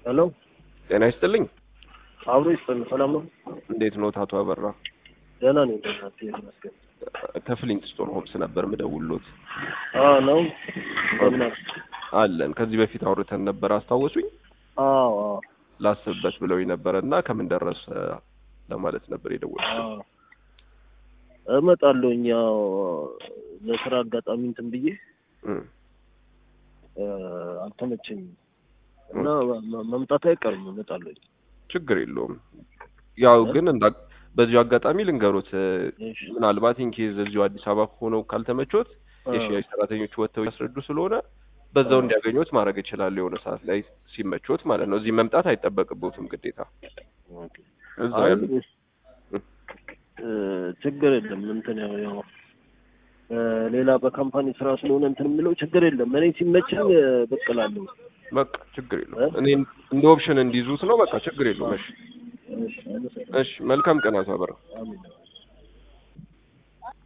ሄሎ ጤና ይስጥልኝ። አብሮ ይስጥልኝ። ሰላም ነው? እንዴት ነው አቶ አበራ? ደህና ነኝ። ደህና ነኝ ይመስገን። ከፍሊንት ስቶር ሆምስ ነበር ምደውሎት። አዎ ነው። እንደምን አሉ? አለን ከዚህ በፊት አውርተን ነበር አስታወሱኝ። አዎ አዎ ላስብበት ብለው ነበረ እና ከምን ደረሰ ለማለት ነበር የደወልኩት። አዎ እመጣለሁኝ። ያው ለስራ አጋጣሚ እንትን ብዬ እም፣ እ፣ አልተመቸኝም እና መ- መምጣት አይቀርም እመጣለሁኝ። ችግር የለውም። ያው ግን እንዳ በዚሁ አጋጣሚ ልንገሩት እ፣ እሺ ምናልባት ኢንኬዝ እዚሁ አዲስ አበባ ሆነው ካልተመቾት አ፣ የሽያጭ ሰራተኞች ወጥተው ያስረዱ ስለሆነ በዛው አ። እንዲያገኙት ማድረግ ይችላሉ። የሆነ ሰዓት ላይ ሲመቾት ማለት ነው። እዚህ መምጣት አይጠበቅቦትም ግዴታ ኦኬ። እዛው አይ፣ ያሉ እ፣ ችግር የለም እንትን ያው ያው እ፣ ሌላ በካምፓኒ ስራ ስለሆነ እንትን የምለው ችግር የለም። እኔ ሲመቸኝ እ፣ ብቅ እላለሁ። በቃ ችግር የለውም። እኔ እንደ ኦፕሽን እንዲይዙት ነው። በቃ ችግር የለውም። እሺ እሺ፣ አመሰግናለሁ። እሺ፣ መልካም ቀን አቶ አበራ። አሜን።